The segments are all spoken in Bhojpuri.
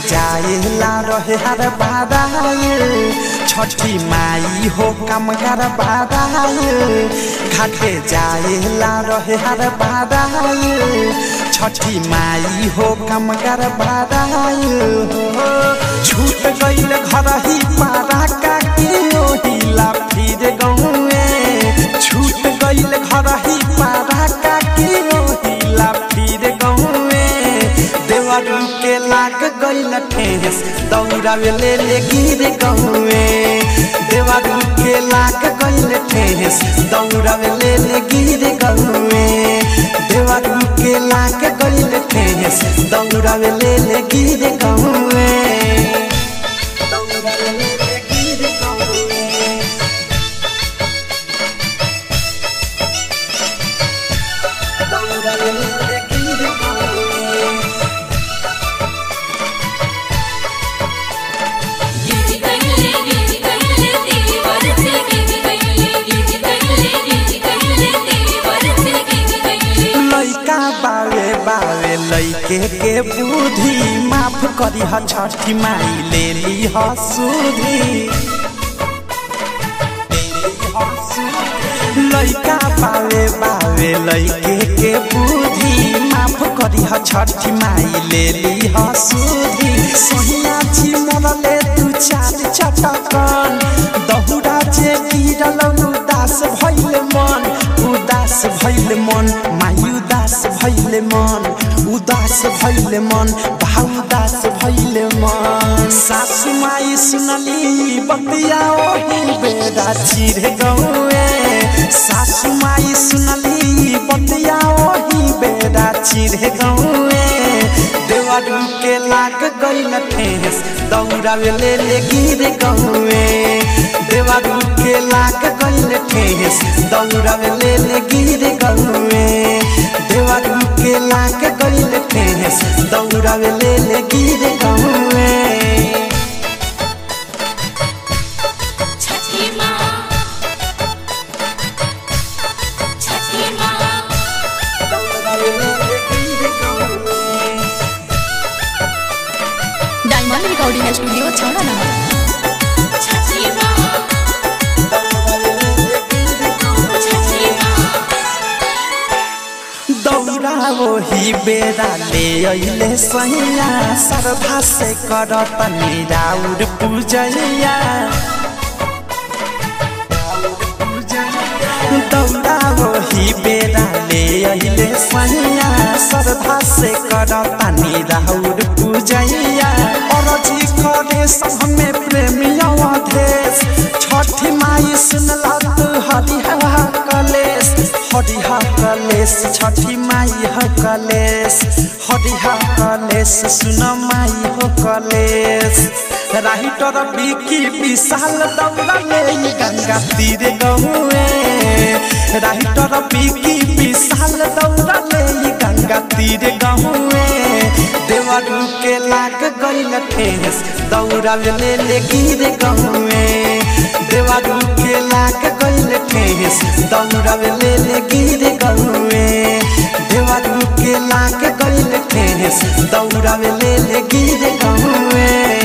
जाएला रहे हर बाराए छठी माई हो कम कर बाराए घाटे जाएला रहे हर बाराए छठी माई हो कम कर बाराए हो छूट गईल घर ही पारा का के ओहिला फिर गौए छूट गईल घर ही पारा का के ओहिला फिर गौए देवरू के लाग गईल ठेस दौड़ावे ले ले गिर गौए देवरू के लाग गईल ठेस दौड़ावे ले ले गिर गौए देवरू के लाग गईल ठेस दौड़ावे ले ले गिर गौए दौड़ावे ले ले गिर गौए दौड़ावे ले ले गिर गौए गिज गइले गिज गइले तेरी बरसे गिज गइले गिज गइले गिज गइले तेरी बरसे गिज गइले लैका बावे बावे लैके के बुद्धि माफ करी ह छठी माई ले ली ह सुधी लैका बावे बावे लैके के बुद्धि माफ करी ह छठी माई ले ली ह सुधी सोहिया छी मरले तू चार चटकन दहुरा जे गिरल उदास भइल मन उदास भइल मन माई उदास भइल मन उदास भइल मन भाउ उदास भइल मन सासु माई सुनली बतिया ओही बेदा चिर गौए सासु माई सुनली बतिया ओही बेदा चिर गौए देवरू के लाग गइल ठेस दौड़ावे ले ले गिर गौए देवरू के लाग गइल ठेस दौड़ावे ले ले गिर गौए देवरू के लाग गइल ठेस दौड़ावे ले ले गिर गौए छठी माँ छठी माँ दौड़ावे ले ले गिर गौए डायमंड रिकॉर्डिंग स्टूडियो छौड़ा नंबर छठी माँ छठी माँ दौड़ा वही बेरा ले अइले सैया श्रद्धा से करत निराउर पूजैया दौड़ा वही बेरा ले अइले सैया श्रद्धा से करत निराउर पूजैया अरजी करे सब में प्रेमिया देश छठी माई सुनला तू हरिहा कलेश हरिहा कलेश छठी माई हो कलेश हरिहा कलेश सुन माई हो कलेश राइटर बिकी विशाल दौड़ा ले गंगा तीर गहुए राइटर बिकी विशाल दौड़ा ले गंगा तीर गहुए देवरू के लाग गइल ठेस दौड़ा ले ले गिर गहुए देवरू के लाग गइल ठेस दौड़ा ले ले गिर गहुए देवरू के लाग गइल ठेस दौड़ा ले ले गिर गहुए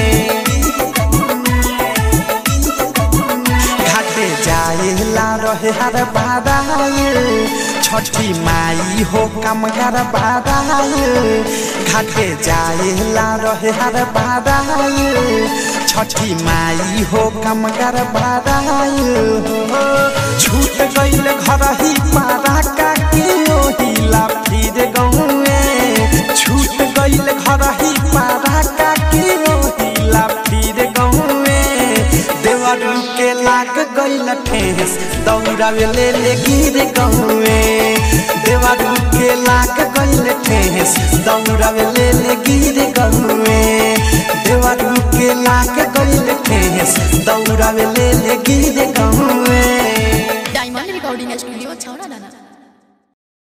घाटे जाएला रहे हर बाराए छठी माई हो कम कर बाराए घाटे जाएला रहे हर बाराए छठी माई हो कम कर बाराए हो छूट गईल घर ही पारा का के ओहिला फिर गौए छूट गईल घर ही पारा का के ओहिला फिर गौए देवरू के लाग गइल ठेस दौड़ावे ले ले गिर गौए देवरू के लाग गइल ठेस दौड़ावे ले ले गिर गौए देवरू के लाग गइल ठेस दौड़ावे ले ले गिर गौए डायमंड रिकॉर्डिंग स्टूडियो छौड़ा दाना